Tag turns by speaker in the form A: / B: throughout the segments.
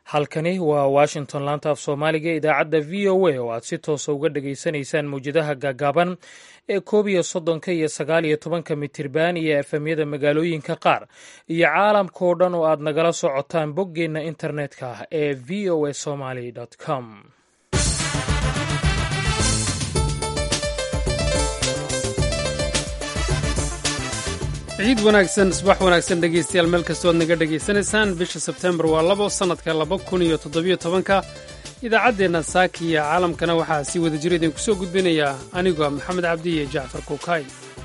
A: halkani waa washington laanta af soomaaliga idaacadda v o a oo aad si toosa uga dhageysanaysaan mawjadaha gaagaaban ee koob iyo soddonka iyo sagaal iyo tobanka mitirban iyo efemyada magaalooyinka qaar iyo caalamka oo dhan oo aad nagala socotaan boggeenna internetka ah ee v o a somaly com
B: ciid wanaagsan subax wanaagsan dhegaystayaal meel kastoo ad naga dhegaysanaysaan bisha sebtembar waa labo sannadka laba kun iyo toddobiyo tobanka idaacaddeenna saaki iyo caalamkana waxaa sii wada jira idinku soo gudbinayaa anigoo maxamed cabdi iyo jacfar kuukay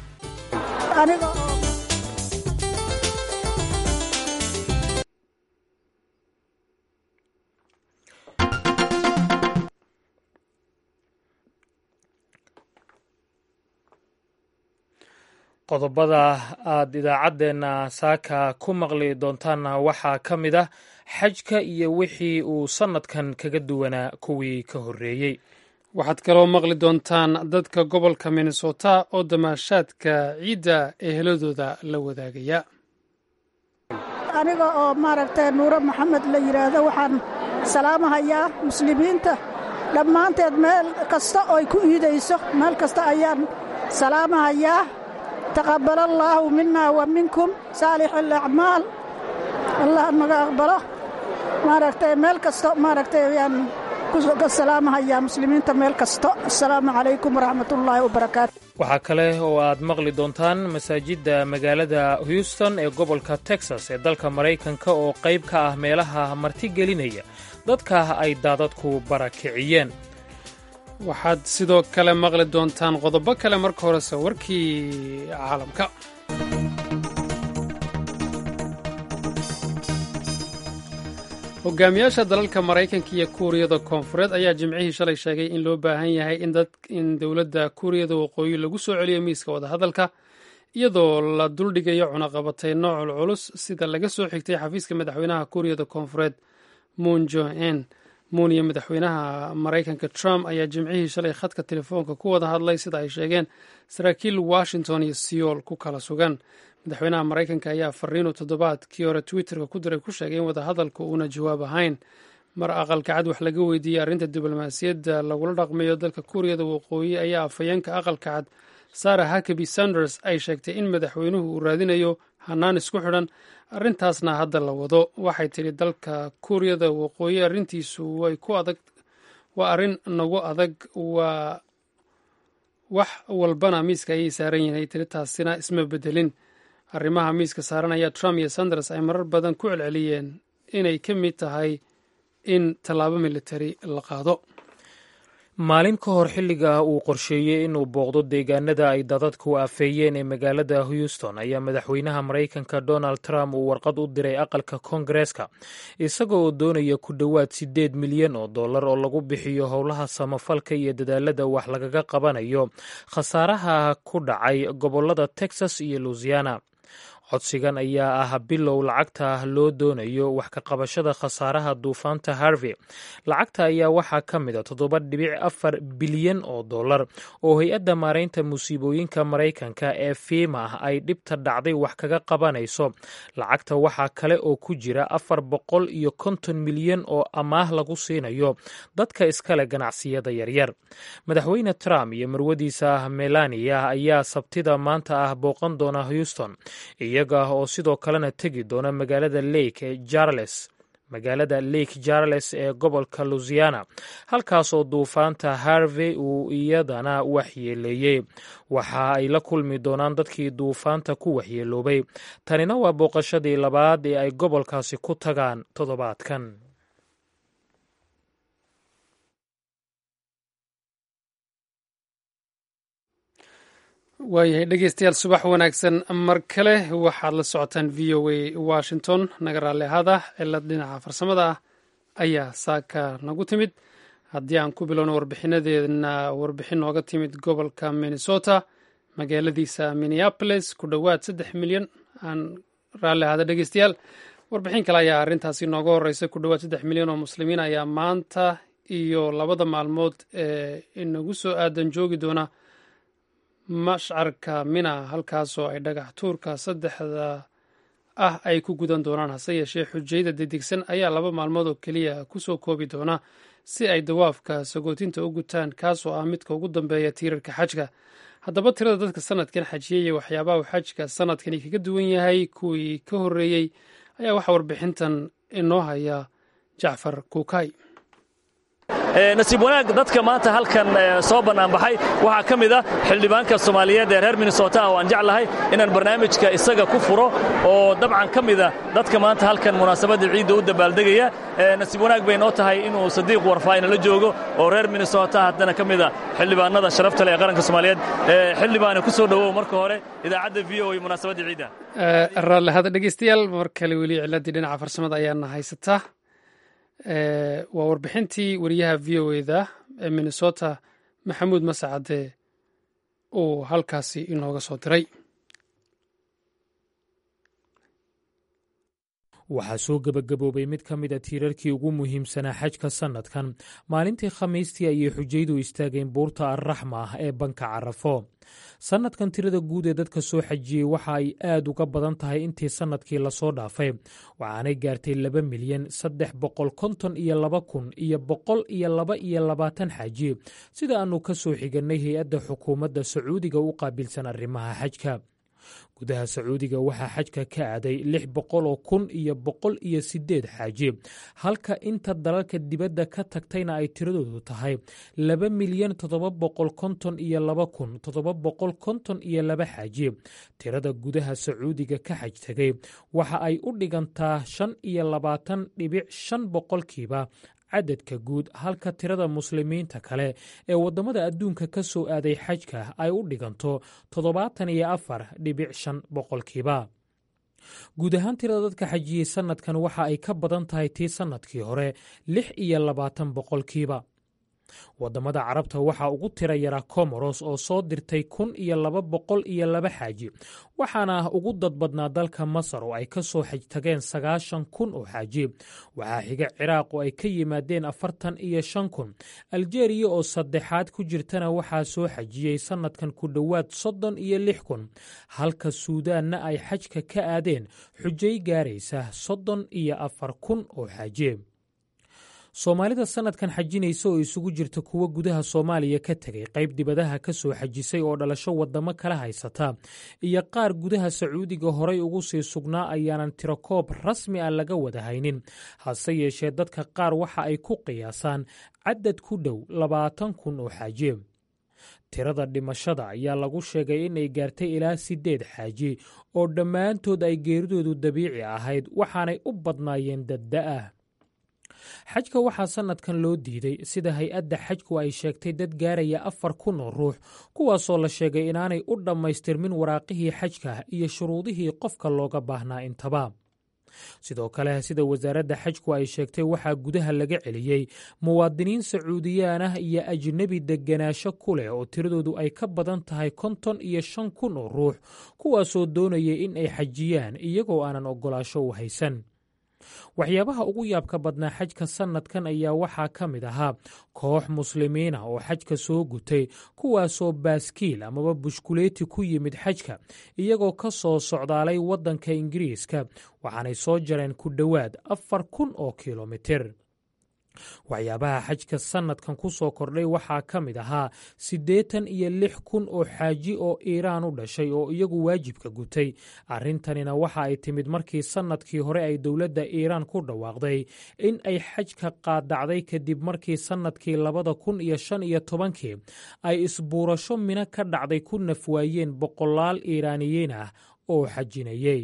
A: qodobada aad idaacaddeenna saaka ku maqli doontaanna waxaa ka mid ah xajka iyo wixii uu sannadkan kaga duwanaa kuwii ka horreeyey
B: waxaad kaloo maqli doontaan dadka gobolka minnesota oo damaashaadka ciidda eheladooda la wadaagaya
C: aniga oo maaragtay nuuro maxamed la yidhaahdo waxaan salaamahayaa muslimiinta dhammaanteed meel kasta ooy ku iidayso meel kasta ayaan salaamahayaa taqabal allaahu mina wa minkum saalix alacmaal allah naga aqbalo maaragtay meel kasto maaragtay ayaan ku salaamahayaa muslimiinta meel kasto assalaamu calaykum waraxmatullaahi wabarakaatu
A: waxaa kale oo aad maqli doontaan masaajidda magaalada houston ee gobolka texas ee dalka maraykanka oo qayb ka ah meelaha martigelinaya dadka ay daadadku barakiciyeen
B: waxaad sidoo kale maqli doontaan qodobo kale marka horese warkii caalamka hogaamiyaasha dalalka maraykanka iyo kuuriyada koonfureed ayaa jimcihii shalay sheegay in loo baahan yahay in dowladda kuuriyada waqooyi lagu soo celiyo miiska wadahadalka iyadoo la duldhigayo cunaqabatay noocul culus sida laga soo xigtay xafiiska madaxweynaha kuuriyada koonfureed moon jo-en muun iyo madaxweynaha maraykanka trump ayaa jimcihii shalay khadka telefoonka ku wada hadlay sida ay sheegeen saraakiil washington iyo seoul ku kala sugan madaxweynaha maraykanka ayaa fariinu toddobaadkii hore twitterka ku diray ku sheegay in wadahadalku uuna jawaab ahayn mar aqalka cad wax laga weydiiyey arrinta diblomaasiyadda lagula dhaqmayo dalka kuuriyada waqooyi ayaa afhayeenka aqalka cad sarah hakaby sanders ay sheegtay in madaxweynuhu uu raadinayo hanaan isku xidhan arrintaasna hadda la wado waxay tidhi dalka kuuriyada waqooyi arrintiisu way ku adag waa arrin nagu adag waa wax walbana miiska ayay saaran yihin ay tiri taasina isma bedelin arrimaha miiska saaran ayaa trump iyo sanders ay marar badan ku celceliyeen inay ka mid tahay in tallaabo militari la qaado
A: maalin ka hor xilliga uu qorsheeyey inuu booqdo deegaanada ay dadadku afeeyeen ee magaalada houston ayaa madaxweynaha maraykanka donald trump uu warqad u diray aqalka koongareeska isagoo oo doonaya ku dhowaad siddeed milyan oo dollar oo lagu bixiyo howlaha samafalka iyo dadaalada wax lagaga qabanayo khasaaraha ku dhacay gobolada texas iyo louisiana codsigan ayaa ah bilow lacagta loo doonayo wax ka qabashada khasaaraha duufaanta harvey lacagta ayaa waxaa ka mid a toddoba dhibic afar bilyan oo dollar oo hay-adda maaraynta musiibooyinka maraykanka ee fiima ay dhibta dhacday wax kaga qabanayso lacagta waxaa kale oo ku jira afar boqol iyo konton milyan oo amaah lagu siinayo dadka iskale ganacsiyada yaryar madaxweyne trump iyo marwadiisa melania ayaa sabtida maanta ah booqan doona houston iyaga oo sidoo kalena tegi doona magaalada lake jarles magaalada lake jarles ee gobolka louisiana halkaasoo duufaanta harvey uu iyadana waxyeeleeyey waxa ay la kulmi doonaan dadkii duufaanta ku waxyeeloobay tanina waa booqashadii labaad ee ay gobolkaasi ku tagaan toddobaadkan
B: waayahay dhegeystayaal subax wanaagsan mar kale waxaad la socotaan v o a washington naga raalli ahaada cilad dhinaca farsamada ah ayaa saaka nagu timid haddii aan ku bilowno warbixinadeedna warbixin nooga timid gobolka minnesota magaaladiisa minneapolis ku dhowaad saddex milyan aan raalli ahaada dhegeystayaal warbixin kale ayaa arrintaasi nooga horeysa ku dhowaad saddex milyan oo muslimiin ayaa maanta iyo labada maalmood ee inagu soo aadan joogi doona mashcarka mina halkaasoo ay dhagax tuurka saddexda ah ay ku gudan doonaan hase yeeshee xujayda dedigsan ayaa laba maalmood oo keliya kusoo koobi doona si ay dawaafka sagootinta u gutaan kaasoo ah midka ugu dambeeya tiirarka xajka haddaba tirada dadka sanadkan xajiyey iyo waxyaabaha uu xajka sanadkani kaga duwan yahay kuwii ka horreeyey ayaa waxaa warbixintan inoo haya jacfar kuukay
D: nasiib wanaag dadka maanta halkan soo bannaanbaxay waxaa ka mid ah xildhibaanka soomaaliyeed ee reer minnesota oo aan jeclahay inaan barnaamijka isaga ku furo oo dabcan ka mida dadka maanta halkan munaasabadda ciidda u dabaaldegaya nasiib wanaag bay noo tahay inuu sadiiq warfaayna la joogo oo reer minnesota haddana ka mida xildhibaanada sharafta leh ee qaranka soomaaliyeed xildhibaane ku soo dhowow marka hore idaacadda v o e munaasabadda ciidda
B: raallihada dhegeystayaal mar kale weli ciladii dhinaca farsamada ayaana haysataa waa warbixintii wariyaha v o eda ee minnesota maxamuud masacade uu halkaasi inooga soo diray
A: waxaa soo gebagaboobay mid ka mid a tiirarkii ugu muhiimsanaa xajka sannadkan maalintii khamiistii ayay xujaydu istaageen buurta alraxma ah ee banka carafo sannadkan tirada guud ee dadka soo xajiyey waxa ay aad uga badan tahay intii sannadkii lasoo dhaafay waxaanay gaartay laba milyan saddex boqol konton iyo laba kun iyo boqol iyo laba iyo labaatan xaaji sida aannu ka soo xigannay hay-adda xukuumadda sacuudiga u qaabilsan arrimaha xajka gudaha sacuudiga waxaa xajka ka aaday lix boqol oo kun iyo boqol iyo sideed xaaji halka inta dalalka dibadda ka tagtayna ay tiradoodu tahay laba milyan toddoba boqol konton iyo laba kun toddoba boqol konton iyo laba xaaji tirada gudaha sacuudiga ka xaj tegay waxa ay u dhigantaa shan iyo labaatan dhibic shan boqolkiiba cadadka guud halka tirada muslimiinta kale ee waddamada adduunka ka soo aaday xajka ay u dhiganto toddobaatan iyo afar dhibic shan boqolkiiba guud ahaan tirada dadka xajiyey sannadkan waxa ay ka badan tahay tii sannadkii hore lix iyo labaatan boqolkiiba waddamada carabta waxaa ugu tira yaraa komoros oo soo dirtay kun iyo laba boqol iyo laba xaaji waxaana ugu dad badnaa dalka masar oo ay ka soo xaj tageen sagaashan kun oo xaaji waxaa xiga ciraaq oo ay ka yimaadeen afartan iyo shan kun aljeriya oo saddexaad ku jirtana waxaa soo xajiyey sannadkan ku dhowaad soddon iyo lix kun halka suudaanna ay xajka ka aadeen xujay gaaraysa soddon iyo afar kun oo xaaji soomaalida sannadkan xajinaysa oo isugu jirta kuwa gudaha soomaaliya ka tegay qayb dibadaha ka soo xajisay oo dhalasho waddamo kala haysata iyo qaar gudaha sacuudiga horay ugu sii sugnaa ayaanan tirakoob rasmi ah laga wada haynin hase yeeshee dadka qaar waxa ay ku qiyaasaan cadad ku dhow labaatan kun oo xaaji tirada dhimashada ayaa lagu sheegay inay gaartay ilaa siddeed xaaji oo dhammaantood ay geeridoodu dabiici ahayd waxaanay u badnaayeen dadda-ah xajka waxaa sannadkan loo diiday sida hay-adda xajku ay sheegtay dad gaaraya afar kun oo ruux kuwaasoo la sheegay inaanay u dhammaystirmin waraaqihii xajka iyo shuruudihii qofka looga baahnaa intaba sidoo kale sida wasaaradda xajku ay sheegtay waxaa gudaha laga celiyey muwaadiniin sacuudiyaan ah iyo ajnebi deganaansho ku leh oo tiradoodu ay ka badan tahay konton iyo shan kun oo ruux kuwaasoo doonaya in ay xajiyaan iyagoo aanan oggolaasho u haysan waxyaabaha ugu yaabka badnaa xajka sannadkan ayaa waxaa ka mid ahaa koox muslimiina oo xajka soo gutay kuwaasoo baaskiil amaba bushkuleeti ku yimid xajka iyagoo ka soo socdaalay waddanka ingiriiska waxaanay soo jareen ku dhowaad afar kun oo kilomitir waxyaabaha xajka sannadkan ku soo kordhay waxaa ka mid ahaa siddeetan iyo lix kun oo xaaji oo iiraan u dhashay oo iyagu waajibka gutay arrintanina waxa ay timid markii sannadkii hore ay dowladda iiraan ku dhawaaqday in ay xajka qaadacday kadib markii sannadkii labada kun iyo shan iyo tobankii ay isbuurasho mino ka dhacday ku nafwaayeen boqolaal iiraaniyiin ah oo xajinayey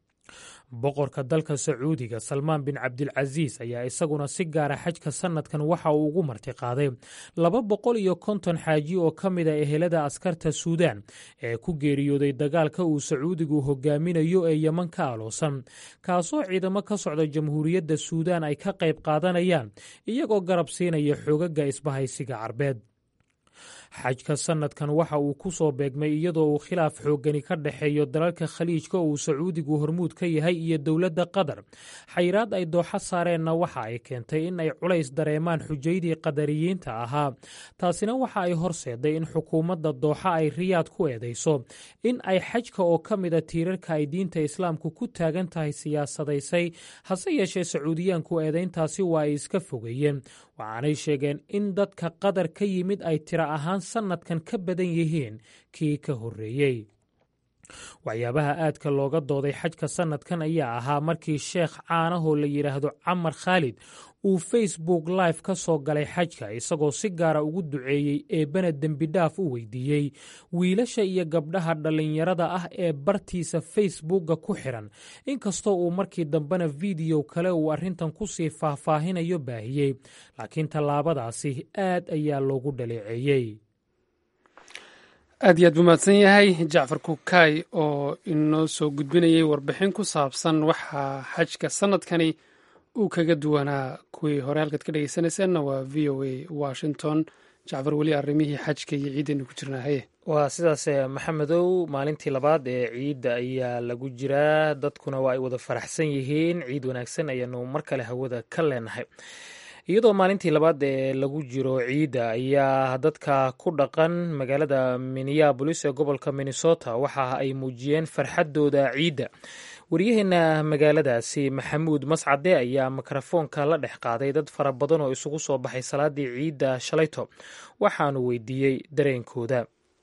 A: boqorka dalka sacuudiga salmaan bin cabdilcasiis ayaa isaguna si gaara xajka sannadkan waxa uu ugu martiqaaday laba boqol iyo konton xaaji oo ka mid a ehelada askarta suudaan ee ku geeriyooday dagaalka uu sacuudigu hogaaminayo ee yeman ka aloosan kaasoo ciidamo ka socda jamhuuriyadda suudaan ay ka qayb qaadanayaan iyagoo garab siinaya xoogaga isbahaysiga carbeed xajka sannadkan waxa uu ku soo beegmay iyadoo uu khilaaf xooggani ka dhexeeyo dalalka khaliijka uu sacuudigu hormuud ka yahay iyo dowladda qatar xayiraad ay dooxa saareenna waxa ay keentay in ay culays dareemaan xujaydii qadariyiinta ahaa taasina waxa ay horseeday in xukuumadda dooxa ay riyaad ku eedayso in ay xajka oo ka mida tiirarka ay diinta islaamku ku taagan tahay siyaasadaysay hase yeeshee sacuudiyaanku eedayntaasi waa ay iska fogeeyeen waxaanay sheegeen in dadka qatar ka yimid ay tiro ahaan sannadkan ka badan yihiin kii ka horreeyey waxyaabaha aadka looga dooday xajka sannadkan ayaa ahaa markii sheekh caanahoo la yidhaahdo camar khaalid uu facebook live ka soo galay xajka isagoo si gaara ugu duceeyey eebbana dembidhaaf u weydiiyey wiilasha iyo gabdhaha dhallinyarada ah ee bartiisa facebookga ku xiran inkastoo uu markii dambena fideyo kale uu arrintan kusii faahfaahinayo baahiyey laakiin tallaabadaasi aad ayaa loogu dhaleeceeyey
B: aad iyo aad buu mahadsan yahay jacfar kukaay oo inoo soo gudbinayay warbixin ku saabsan waxaa xajka sannadkani uu kaga duwanaa kuwii hore halkaad ka dhegeysanayseena waa v o a washington jacfar weli arrimihii xajka iyo ciiddaynu ku jirnaa haye
A: waa sidaas maxamedow maalintii labaad ee ciidda ayaa lagu jiraa dadkuna waa ay wada faraxsan yihiin ciid wanaagsan ayaanu mar kale hawada ka leenahay iyadoo maalintii labaad ee lagu jiro ciidda ayaa dadka ku dhaqan magaalada minneabolis ee gobolka minnesota waxa ay muujiyeen farxaddooda ciidda waryaheena magaaladaasi maxamuud mascade ayaa mikrofoonka la dhex qaaday dad fara badan oo isugu soo baxay salaadii ciidda shalayto waxaanu weydiiyey dareenkooda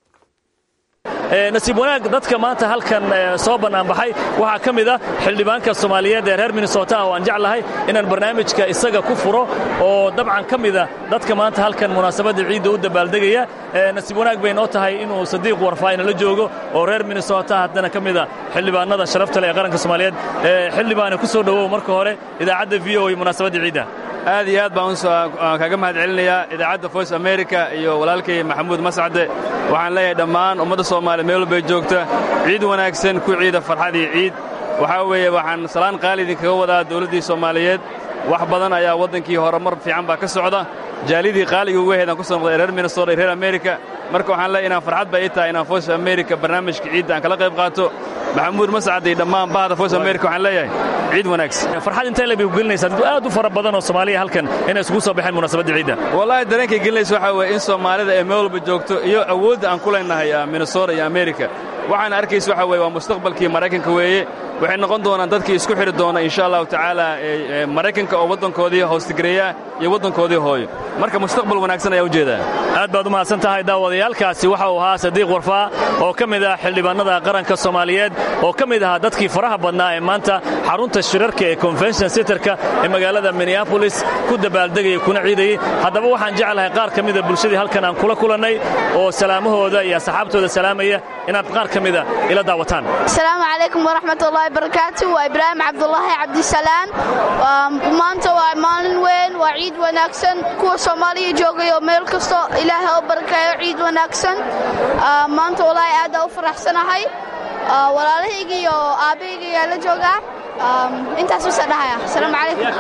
D: nasiib wanaag dadka maanta halkan soo bannaanbaxay waxaa ka mid ah xildhibaanka soomaaliyeed ee reer minnesota oo aan jeclahay inaan barnaamijka isaga ku furo oo dabcan ka mida dadka maanta halkan munaasabadda ciidda u dabaaldegaya nasiib wanaag bay noo tahay inuu sadiiq warfaayna la joogo oo reer minnesota haddana ka mida xildhibaanada sharafta leh ee qaranka soomaaliyeed xildhibaane ku soo dhowow marka hore idaacadda v o e munaasabadda ciidda
E: aad iyo aad baan kaga mahad celinayaa idaacadda voice america iyo walaalkay maxamuud mascade waxaan leeyahay dhammaan ummadda soomaaliya meel walbay joogta ciid wanaagsan ku ciida farxad iyo ciid waxaa weeye waxaan salaan qaali idinkaga wadaa dawladdii soomaaliyeed wax badan ayaa waddankii horumar fiican baa ka socda jaalidii qaaliga uga heedaan ku soo noqday reer minnesota iyo reer america marka waxaan leeyahay inaan farxad ba ii tahay inaan voice america barnaamijka ciidda aan kala qayb qaato maxamuud mascade iyo dhammaan bahda voice america waxaan leeyahay ciid wanaagsan
D: farxad intee leebay ku gelinaysaa dad aad u fara badan oo soomaaliya halkan inay isugu soo baxeen munaasabadda ciidda
E: wallaahi dareenkay gelinaysa waxaa weeye in soomaalida ay meel walba joogto iyo awoodda aan ku leenahay minnesota iyo america waxaan arkaysa waxaa weye waa mustaqbalkii maraykanka weeye waxay noqon doonaan dadkii isku xidhi doona insha allahu tacaala maraykanka oo waddankoodii hoostigareeya iyo waddankoodii hooyo marka mustaqbal wanaagsan ayaa ujeedaa
D: aad baad u mahadsan tahay daawadayaalkaasi waxa uu ahaa sadiiq warfaa oo ka mid ah xildhibaanada qaranka soomaaliyeed oo ka mid ahaa dadkii faraha badnaa ee maanta xarunta shirarka ee convention centerka ee magaalada minneabolis ku dabaaldegaya kuna ciidayey haddaba waxaan jeclahay qaar ka mida bulshadii halkan aan kula kulannay oo salaamahooda iyo asxaabtooda salaamaya inaad qaar ka mida ila daawataan
F: asalaamu calaykum waraxmatullahi barakaatu waa ibraahim cabdulaahi cabdisalaan maanta waa maalin weyn waa ciid wanaagsan kuwa soomaaliya joogayo meel kasto ilaahay oo barakeeyo ciid wanaagsan maanta walaahi aada u faraxsanahay walaalahayga iyo aabbahayga ayaa la joogaa intaas usa dhahaya asalaamu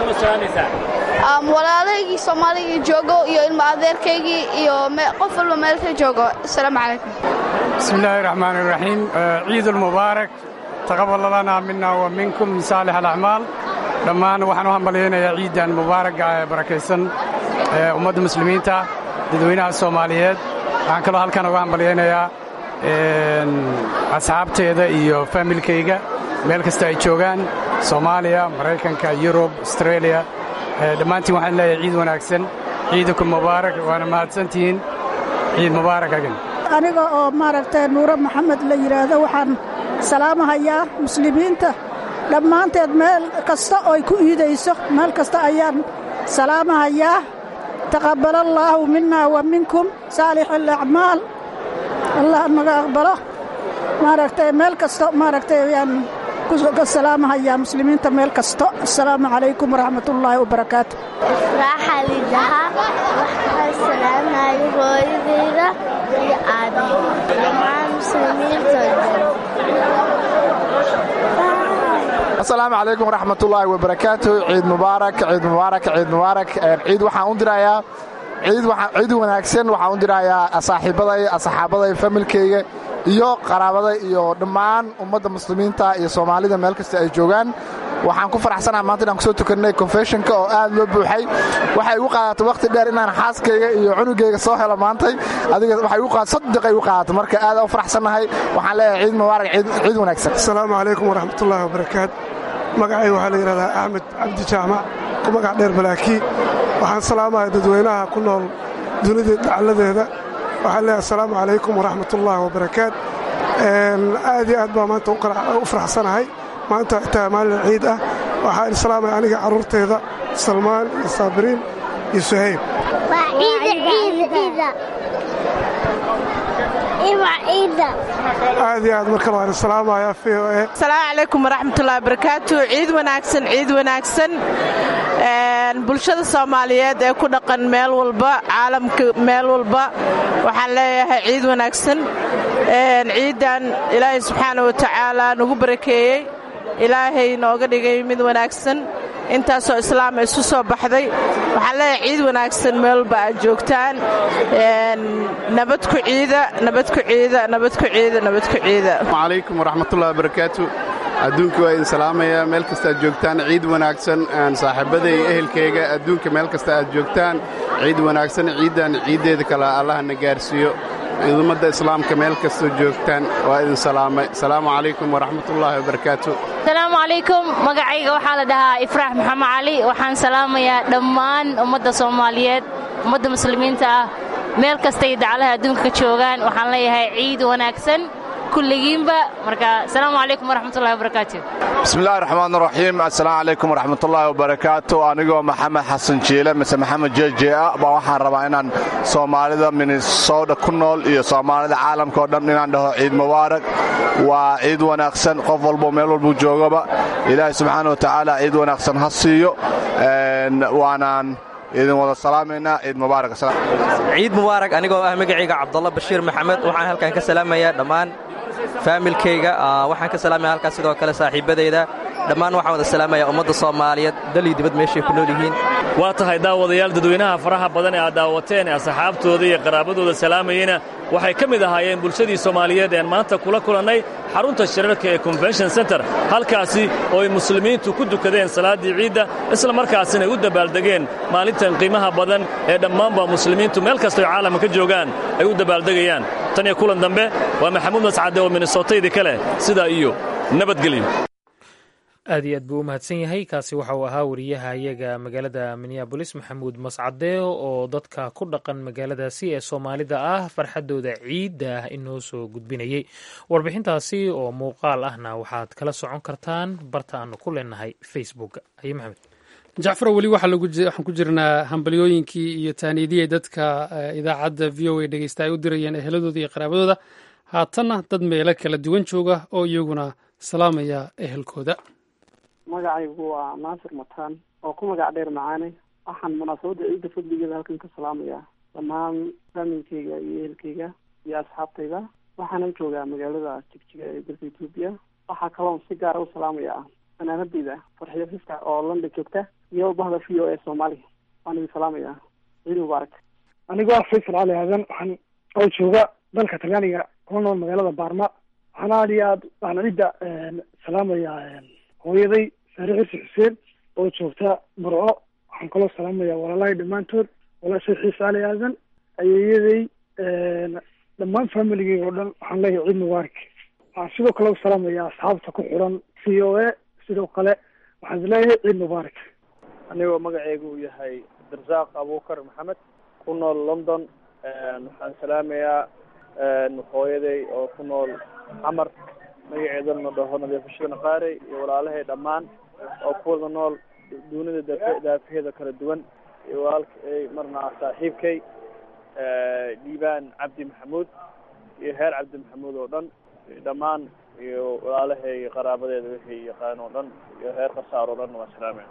F: calaykum walaalahaygii soomaaliya joogo iyo ilmo adeerkaygii iyo qof walba meelka joogo asalaamu calaykum
G: bismi illaahi raxmaan iraxiim ciid ulmubaarak taqabal lanaa mina wa minkum saalix alacmaal dhammaan waxaan u hambalyaynayaa ciiddan mubaaragga ee barakaysan ee ummadda muslimiinta dadweynaha soomaaliyeed waxaan kaloo halkan uga hambalyaynayaa asxaabteeda iyo faamilkayga meel kasta ay joogaan soomaaliya maraykanka yurub astreeliya dhammaantiin waxaan leeyahay ciid wanaagsan ciidakum mubaarak waana mahadsantihiin ciid mubaarak agan
C: aniga oo maaragtay nuuro maxamed la yidhaahdo waxaan salaamahayaa muslimiinta dhammaanteed meel kasta ooy ku iidayso meel kasta ayaan salaamahayaa taqabbala allaahu minna wa minkum saalix alacmaal allah naga aqbalo maaragtay meel kasta maaragtay ayaan ka salaamahayaa muslimiinta meel kasto assalaamu calaykum waraxmatullaahi wabarakaatu
H: raaxa lidaha waxaan salaamayo hooyadayda iyo aabay dhammaan muslimiinta
I: asalaamu calaykum waraxmatullaahi wabarakaatu ciid mubaarak ciid mubaarak ciid mubaarak ciid waxaan u dirayaa ciid wanaagsan waxaan u dirayaa saaxiibaday asxaabaday familkayga iyo qaraabaday iyo dhammaan ummadda muslimiinta iyo soomaalida meel kasta ay joogaan waxaan ku faraxsanaha maanta inaan kusoo tukannay confessionka oo aad loo buuxay waxay igu qaadatay wakhti dheer inaan xaaskayga iyo cunugayga soo helo maantay adiga waxay igu qaadatay saddeqay igu qaadatay marka aad u faraxsannahay waxaan leeyahay ciid mubaarak ciid wanaagsan
J: asalaamu calaykum waraxmatullaahi wabarakaat magacayga waxaa la yidhahdaa axmed cabdi jaamac ku magac dheer balaakii waxaan salaamaya dadweynaha ku nool dunida dhacalladeeda waxaan leeyahay asalaamu calaykum waraxmatullaahi wabarakaat aad iyo aad baa maanta u faraxsanahay maanta xitaa maalin ciid ah waxaan islaamaya aniga carruurteeda salmaan iyo saabiriin iyo suhayb aad iyo aad markale waan islaamaya v o e
K: asalaamu calaykum waraxmatullahi wabarakaatu ciid wanaagsan ciid wanaagsan bulshada soomaaliyeed ee ku dhaqan meel walba caalamka meel walba waxaan leeyahay ciid wanaagsan ciiddan ilaahay subxaana wa tacaala nagu barakeeyey ilaahay nooga dhigay mid wanaagsan intaasoo islaama isu soo baxday waxaan leeyahay ciid wanaagsan meel walba aad joogtaan nabad ku ciida nabad ku ciida nabad ku ciida nabad ku ciida
L: calaykum waraxmatullahi wabarakaatu adduunka waa idin salaamaya meel kasta aad joogtaan ciid wanaagsan saaxiibada iyo ehelkayga adduunka meel kasta aad joogtaan ciid wanaagsan ciiddan ciiddeeda kale allahna gaarsiiyo ummadda islaamka meel kastoo joogtaan waa idin salaamay asalaamu calaykum waraxmatullaahi wabarakaatu
M: asalaamu calaykum magacayga waxaa la dhahaa ifraax maxamed cali waxaan salaamayaa dhammaan ummadda soomaaliyeed ummadda muslimiinta ah meel kastay dacalaha adduunka ka joogaan waxaan leeyahay ciid wanaagsan kulligiinba marka asalaamu calaykum waraxmatullahi wabarakaatu
N: bismillahi raxmaan raxiim assalaamu calaykum waraxmatullaahi wabarakaatu anigoo maxamed xasan jiile mise maxamed jeje ah baa waxaan rabaa inaan soomaalida minnesota ku nool iyo soomaalida caalamka oo dhan inaan dhaho ciid mubaarak waa ciid wanaagsan qof walbo meel walbuu joogaba ilaahay subxaana wa tacaala ciid wanaagsan ha siiyo waanaan idin wada salaamaynaa ciid mubaarak
O: ciid mubaarak anigoo ah magacayga cabdalla bashiir maxamed waxaan halkan ka salaamayaa dhammaan faamilkayga waxaan ka salaamaya halkaas sidoo kale saaxiibbadayda dhammaan waxaan wada salaamayaa ummadda soomaaliyeed dal iyo dibad meeshay ku nool yihiin
D: waa tahay daawadayaal dadweynaha faraha badan ee aad daawateen ee asxaabtooda iyo qaraabadooda salaamayeyna waxay ka mid ahaayeen bulshadii soomaaliyeed ean maanta kula kulannay xarunta shirarka ee convention center halkaasi oo ay muslimiintu ku dukadeen salaaddii ciidda isla markaasina ay u dabaaldegeen maalintan qiimaha badan ee dhammaanba muslimiintu meel kastoy caalamka ka joogaan ay u dabaaldegayaan tan iyo kulan dambe waa maxamuud mascade oo minnesotaydi kale sidaa iyo nabadgelyo
A: aad iyo aad buu u mahadsan yahay kaasi waxa uu ahaa wariyaha iyaga magaalada minneabolis maxamuud mascade oo dadka ku dhaqan magaaladaasi ee soomaalida ah farxaddooda ciidda ah inoo soo gudbinayey warbixintaasi oo muuqaal ahna waxaad kala socon kartaan barta aanu ku leenahay facebook aye maxamed
B: jacfaro weli waxaan ku jirnaa hambalyooyinkii iyo taaniyadihii dadka idaacadda v o a dhegeysta ay u dirayeen eheladooda iyo qaraabadooda haatanna dad meelo kala duwan jooga oo iyaguna salaamaya ehelkooda
P: magacaygu waa naasir mataan oo ku magac dheer macaane waxaan munaasabadda ciidda fadligeeda halkan ka salaamayaa dhammaan faamilkayga iyo ehelkayga iyo asxaabtayda waxaanan joogaa magaalada jigjiga ee dalka etoobiya waxaa kaloon si gaara u salaamayaa fanaanadayda farxiyo fiska oo london joogta iyo bahda v o e soomaaliya waan idin salaamayaa ciid mubaarak
Q: anigoo ah faysal cali aadan waxaan oo jooga dalka talyaaniga kuna nool magaalada baarma waxaan aad iyo aad waxaan ciidda salaamayaa hooyaday saare xirsi xuseen oo joogta burco waxaan kaloo salaamayaa walaalahay dhammaantood walaashay xiise cali aadan ayeeyaday dhammaan familigeyga oo dhan waxaan leeyahay ciid mubaarak waxaan sidoo kale u salaamayaa asxaabta ku xiran v o a sidoo kale waxaan is leeyahay ciid mubaarak
R: anigoo magaceygu uu yahay abdirasaaq abuukar maxamed ku nool london waxaan salaamayaa hooyaday oo ku nool xamar magaceedana dhaho nadiifashada naqaarey iyo walaalahay dhammaan oo ku wada nool dunida daafe daafaheeda kala duwan iyo walaalkay marna saaxiibkay dhiibaan cabdi maxamuud iyo heer cabdi maxamuud oo dhan dhammaan iyo walaalahay qaraabadeeda wixii yaqaan oo dhan iyo heer khasaar oo dhan waa salaamaya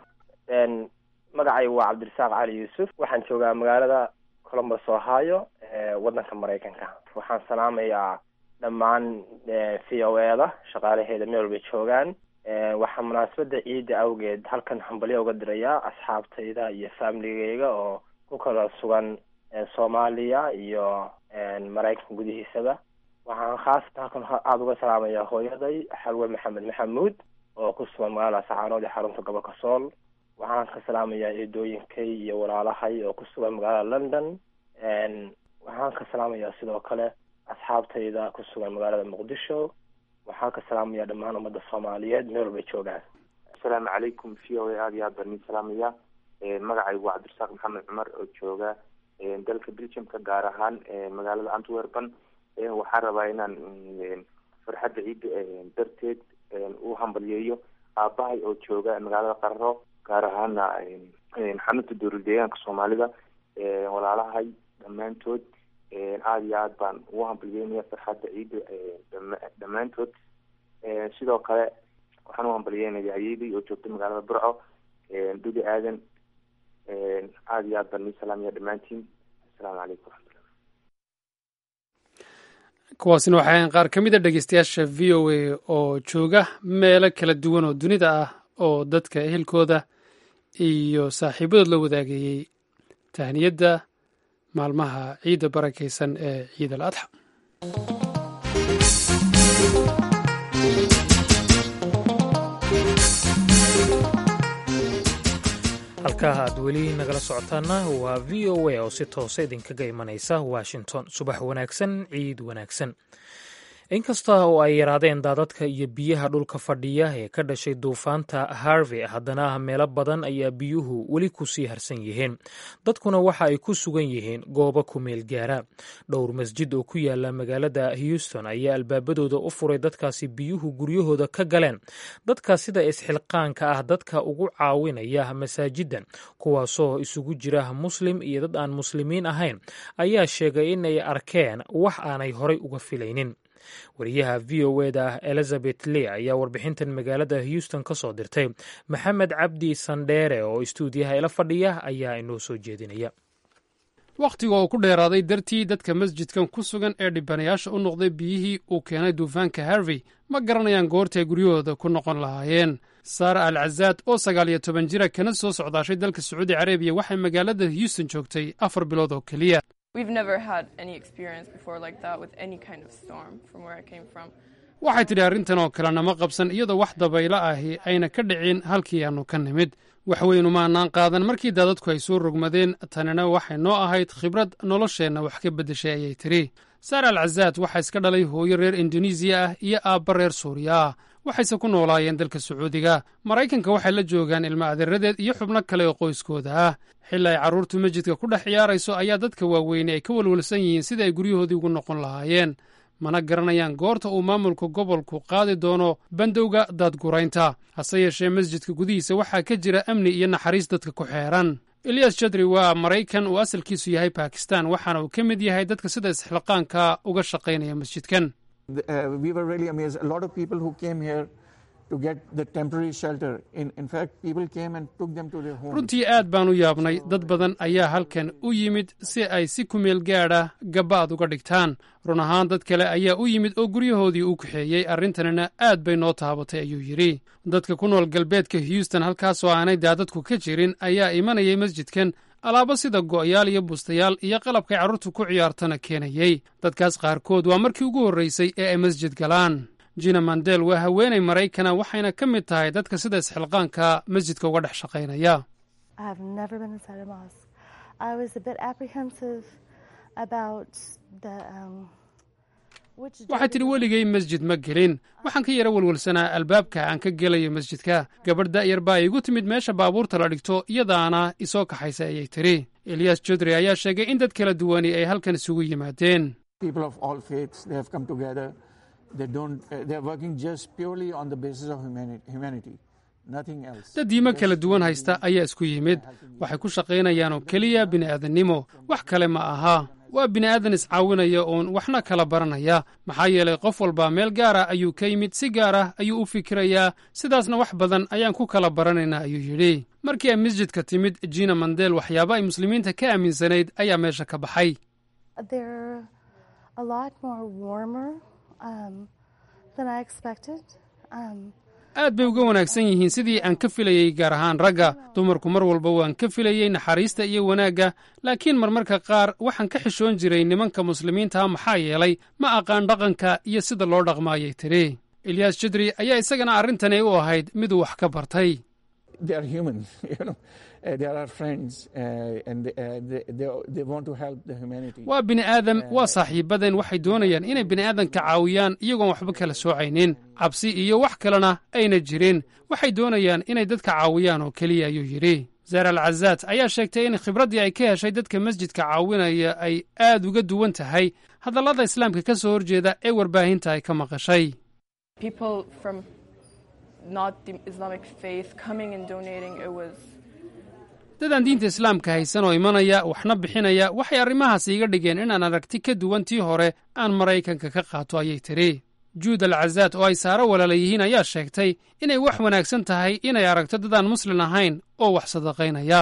S: magacaygu waa cabdirasaaq cali yuusuf waxaan joogaa magaalada columbus ohio waddanka maraykanka waxaan salaamayaa dhammaan v o e da shaqaalaheeda meel walbay joogaan waxaa munaasabadda ciidda awgeed halkan hambalyo uga dirayaa asxaabtayda iyo faamiligeyga oo ku ku kala sugan soomaaliya iyo maraykanka gudihiisaba waxaan khaasatan halkan aada uga salaamayaa hooyaday xalwe maxamed maxamuud oo ku sugan magaalada saxaanood ee xarunta gobolka sool waxaan ka salaamayaa eedooyinkay iyo walaalahay oo ku sugan magaalada london waxaan ka salaamayaa sidoo kale asxaabtayda ku sugan magaalada muqdisho waxaan ka salaamayaa dhammaan ummadda soomaaliyeed meel walbay joogaan
T: asalaamu calaykum v o a aada iyo aad baan idin salaamaya magacaygu waa cabdirasaaq maxamed cumar oo jooga dalka belgiumka gaar ahaan magaalada antwerpen waxaan rabaa inaan farxadda ciidda darteed u hambalyeeyo aabahay oo jooga magaalada qararo gaar ahaana xarunta dowlad deegaanka soomaalida walaalahay dhammaantood aada iyo aad baan ugu hambalyeynaya farxadda ciidda dhammaantood sidoo kale waxaan u hambalyeynaya ayeydey oo joogta magaalada burco dhuli aadan aada iyo aad baan nii salaamaya dhammaantiin assalaamu calaykum waraxmatullah
B: kuwaasina waxay ahayn qaar ka mid a dhegeystayaasha v o a oo jooga meelo kala duwan oo dunida ah oo dadka ehelkooda iyo saaxiibadood la wadaagayey tahniyadda maalmaha ciidda barakaysan ee ciid al adxa
A: halkaa aad weli nagala socotaana waa v o a oo si toosa idinkaga imanaysa washington subax wanaagsan ciid wanaagsan inkasta oo ay yaraadeen daadadka iyo biyaha dhulka fadhiya ee ka dhashay duufaanta harvey haddana meelo badan ayaa biyuhu weli ku sii harsan yihiin dadkuna waxa ay ku sugan yihiin goobo ku meel gaara dhowr masjid oo ku yaala magaalada houston ayaa albaabadooda u furay dadkaasi biyuhu guryahooda ka galeen dadka sida isxilqaanka ah dadka ugu caawinaya masaajidan kuwaasoo isugu jira muslim iyo dad aan muslimiin ahayn ayaa sheegay inay arkeen wax aanay horay uga filaynin wariyaha v o eda elizabeth lee ayaa warbixintan magaalada houston ka soo dirtay maxamed cabdi sandheere oo istuudiyaha ila fadhiya ayaa inoo soo jeedinaya
B: wakhtiga oo ku dheeraaday dartii dadka masjidkan ku sugan ee dhibanayaasha u noqday biyihii uu keenay duufaanka harvey ma garanayaan goortay guryahooda ku noqon lahaayeen saara al cazaad oo sagaal iyo toban jira kana soo socdaashay dalka sacuudi carabiya waxay magaalada houston joogtay afar bilood oo keliya waxay tidhi arrintan oo kale nama qabsan iyadoo wax dabaylo ahi ayna ka dhicin halkii aannu ka nimid waxweynu maanaan qaadan markii daadadku ay soo rogmadeen tanina waxay noo ahayd khibrad nolosheenna wax ka beddeshay ayay tidhi saar al cazaad waxaa iska dhalay hooyo reer indonesiya ah iyo aabba reer suuriya ah waxayse ku noolaayeen dalka sacuudiga maraykanka waxay la joogaan ilmo adeeradeed iyo xubno kale oo qoyskooda ah xilli ay carruurtu masjidka ku dhex ciyaarayso ayaa dadka waaweyne ay ka walwalsan yihiin sida ay guryahoodii ugu noqon lahaayeen mana garanayaan goorta uu maamulka gobolku qaadi doono bandowga daadguraynta hase yeeshee masjidka gudihiisa waxaa ka jira amni iyo naxariis dadka ku xeeran eliyas jadri waa maraykan uu asalkiisu yahay bakistan waxaana uu ka mid yahay dadka sida isxilqaanka uga shaqaynaya masjidkan runtii aad baan u yaabnay dad badan ayaa halkan u yimid si ay si kumeel gaadha gaba'ad uga dhigtaan run ahaan dad kale ayaa u yimid oo guryahoodii u kaxeeyey arrintanina aad bay noo taabatay ayuu yidhi dadka ku nool galbeedka houston halkaasoo aanay daadadku ka jirin ayaa imanayay masjidkan alaabo sida go'yaal iyo bustayaal iyo qalabkay carruurtu ku ciyaartana keenayey dadkaas qaarkood waa markii ugu horraysay ee ay masjid galaan jina mandel waa haweenay maraykana waxayna ka mid tahay dadka sida isxilqaanka masjidka uga dhex shaqaynaya waxay tidhi weligay masjid ma gelin waxaan ka yara welwelsanaa albaabka aan ka gelayo masjidka gabadh da'yar baa iigu timid meesha baabuurta la dhigto iyadaana isoo kaxaysa ayay tidhi eliyas jodri ayaa sheegay in dad kala duwani ay halkan isugu yimaadeen dad diimo kala duwan haysta ayaa isku yimid waxay ku shaqaynayaan oo keliya bini'aadannimo wax kale ma aha waa bini'aadan iscaawinaya oon waxna kala baranaya maxaa yeelay qof walba meel gaara ayuu ka yimid si gaar ah ayuu u fikirayaa sidaasna wax badan ayaan ku kala baranaynaa ayuu yidhi markii ay masjidka timid jina mandel waxyaaba ay muslimiinta ka aaminsanayd ayaa meesha ka baxay aad bay uga wanaagsan yihiin sidii aan ka filayey gaar ahaan ragga dumarku mar walba waan ka filayey naxariista iyo wanaagga laakiin marmarka qaar waxaan ka xishoon jiray nimanka muslimiintaha maxaa yeelay ma aqaan dhaqanka iyo sida loo dhaqmaayay tiri elyaas jidri ayaa isagana arrintani u ahayd miduu wax ka bartay waa bini aadam waa saaxiibadeen waxay doonayaan inay bini'aadanka caawiyaan iyagoon waxba kala soocaynin cabsi iyo wax kalena ayna jirin waxay doonayaan inay dadka caawiyaan oo keliya ayuu yidhi zaar al cazaad ayaa sheegtay in khibraddii ay ka heshay dadka masjidka caawinaya ay aad uga duwan tahay hadallada islaamka ka soo horjeeda ee warbaahinta ay ka maqashay dadaan diinta islaamka haysan oo imanaya waxna bixinaya waxay arrimahaas iiga dhigeen inaan aragti ka duwan tii hore aan maraykanka ka qaato ayay tidhi juud al cazaad oo ay saaro walaala yihiin ayaa sheegtay inay wax wanaagsan tahay inay aragto dadaan muslin ahayn oo wax sadaqaynaya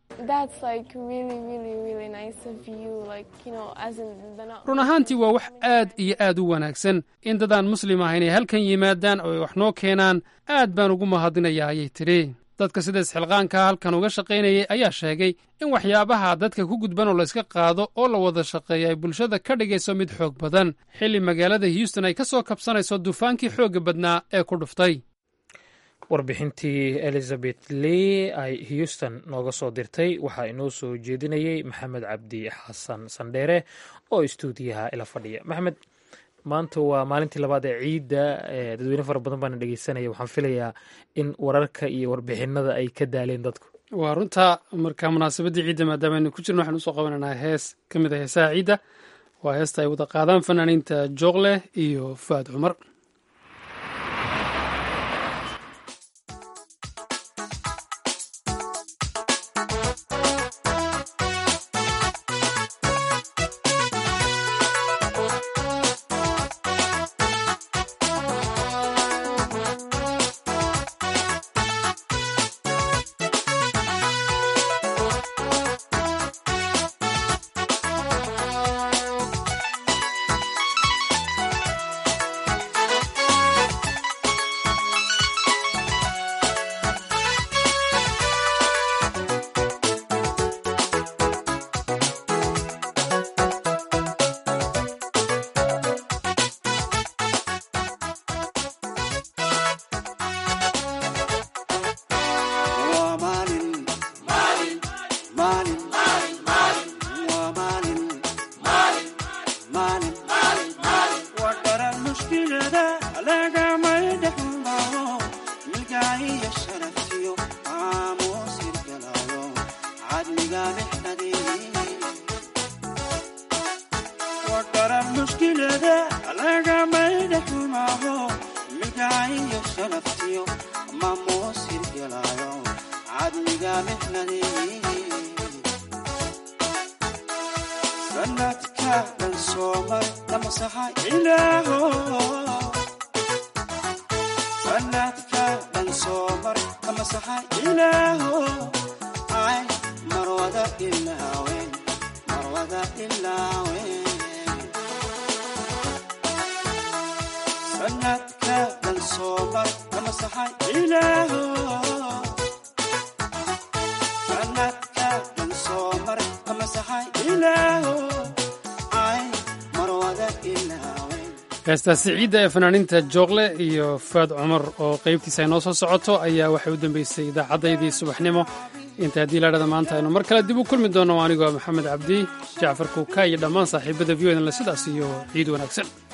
B: run ahaantii waa wax aad iyo aad u wanaagsan in dadaan muslim ahayn ay halkan yimaadaan oo ay wax noo keenaan aad baan ugu mahadinayaa ayay tidhi dadka sida isxilqaankaa halkan uga shaqaynayay ayaa sheegay in waxyaabaha dadka ku gudban oo layska qaado oo la wada shaqeeya ay bulshada ka dhigayso mid xoog badan xilli magaalada houston ay ka soo kabsanayso dufaankii xoogga badnaa ee ku dhuftay
A: warbixintii elizabeth lee ay houston nooga soo dirtay waxaa inoo soo jeedinayey maxamed cabdi xasan sandheere oo istuudiyaha ila fadhiya maxamed maanta waa maalintii labaad ee ciidda dadweyne fara badan baana dhegeysanaya waxaan filayaa in wararka iyo warbixinada ay ka daaleen dadku
B: waa runta marka munaasabaddii ciidda maadaama aynu ku jirno waxaan usoo qabananaa hees ka mid a heesaha ciidda waa heesta ay wada qaadaan fanaaniinta jooqleh iyo fuaad cumar heestaasi ciidda ee fanaaniinta jooqle iyo faad cumar oo qaybtiisa ay noo soo socoto ayaa waxay u dambeysay idaacaddaydii subaxnimo inta haddii laadhada maanta aynu mar kale dib u kulmi doonno anigoo maxamed cabdi jacfar kuuka iyo dhammaan saaxiibada v o dnle sidaas iyo ciid wanaagsan